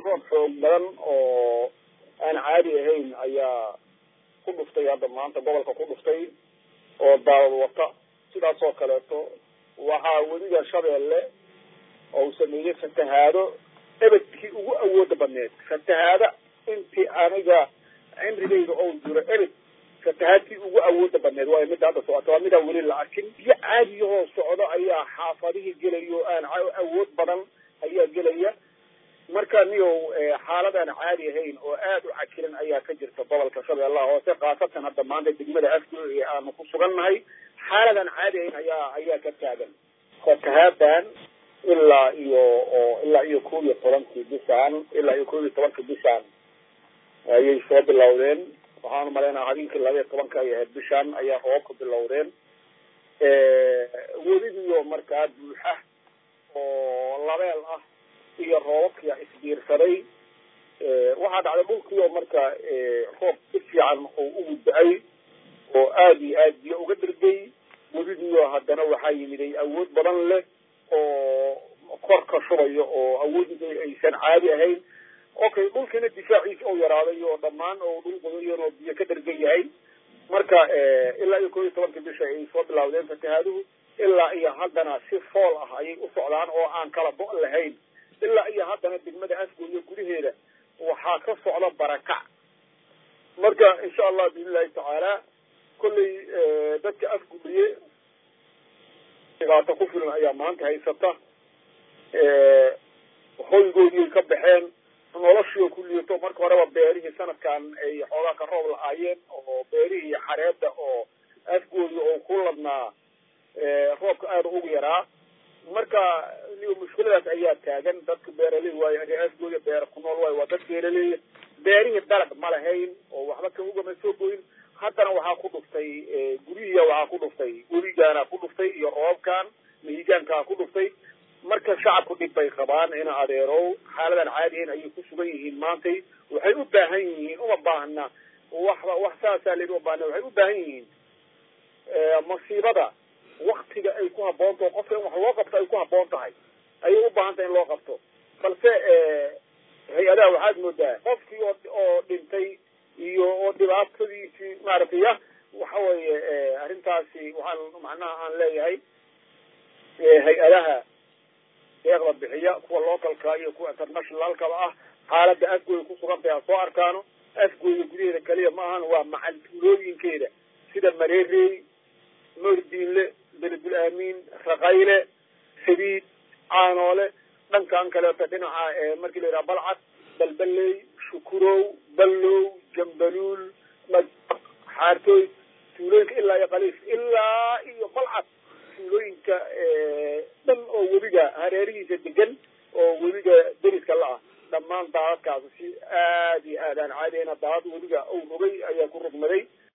roob xoog badan oo aan caadi ahayn ayaa ku dhuftay hadda maanta gobolka ku dhuftay oo daawad wata sidaas oo kaleeto waxaa weliga shabeelle oo uu sameeyey fatahaado ebedkii ugu awooda badneed fatahaada intii aniga cimrigayga oo jiro ebed fatahaadkii ugu awooda badneed waayo midda hadda socota waa midaan weli la arkin biyo caadiyahoo socdo ayaa xaafadihii gelayo aan awood badan ayaa gelaya marka niyow xaalad aan caadi ahayn oo aad u cakiran ayaa ka jirta gobolka shabeellaha hoose khaasatan hadda maanta degmada afgo ee aanu ku sugannahay xaalad aan caadi ahayn ayaa ayaa ka taagan fatahaadan ilaa iyo oo ilaa iyo kob iyo tobankii bishaan ilaa iyo kob iyo tobankii bishaan ayay soo bilowdeen waxaanu malaynaa habeenkii laba iyo tobanka ay ahayd bishaan ayaa roobka bilowdeen weligiyo markaa buuxa oo labeel ah iyo roobabkia isbiirsaday waxaa dhacday dhulkii oo marka roob si fiican oo ugu da-ay oo aada iyo aad biyo uga dhergay weligiyo haddana waxaa yimiday awood badan leh oo kor ka shubayo oo awoodida aysan caadi ahayn okay dhulkiina difaaciisa oo yaraaday oo dhammaan oo dhul qodayan oo biyo ka dhergan yahay marka ilaa iyo kob iyo tobanka bisha ay soo bilawdeen fatahaaduhu ilaa iyo haddana si fool ah ayay u socdaan oo aan kala go' lahayn ilaa iyo haddana degmada afgooyo gudaheeda waxaa ka socda barakac marka insha allah biidn illahi tacaala kollay dadka afgooye dhibaato ku filan ayaa maanta haysata hoygoodii ka baxeen noloshii oo ku liito marka horeba beerihii sanadkan ay xoogaa ka roob la-aayeen oo beerihii xareeda oo afgoodii oo ku ladnaa roobka aada ugu yaraa marka mushkiladaas ayaa taagan dadka beeraley waayo afgooda beera ku nool waayo waa dad beeraleya beerihii dalag ma lahayn oo waxba ka ugama soo goyin haddana waxaa ku dhuftay guryihiya waxaa ku dhuftay weligaana ku dhuftay iyo roobkan mihigaankaa ku dhuftay marka shacabku dhib bay qabaan ina adeerow xaaladan caadihayn ayay ku sugan yihiin maantay waxay u baahan yihiin uma baahna waxba wax saasaa laydhi uma baahna waxay u baahan yihiin masiibada waktiga ay ku habboon taho qofka in wax loo qabto ay ku habboon tahay ayay u baahan tahay in loo qabto balse hay-adaha waxaad moodaa qofkii oo oo dhintay iyo oo dhibaatadiisii maaragtay ya waxa weeye arrintaasi waxaan macnaha aan leeyahay hay-adaha deeqda bixiya kuwa localka iyo kuwa internationalkaba ah xaalada afgooya ku sugan tahay ha soo arkaano afgooya gudaheeda keliya ma ahan waa macal tuulooyinkeeda sida mareerey moordiinle beledul aamiin raqayle sabiid caanoole dhankan kaleeto dhinaca markii la yidhaha balcad balbaley shukurow ballow jambaluul xaartooy tuulooyinka ilaa iyo kaliif ilaa iyo balcad tuulooyinka dhan oo webiga hareerihiisa degan oo webiga deriska la-ah dhammaan daadadkaas si aad iyo aad aan caadiyayna daadad webiga ou rogay ayaa ku rogmaday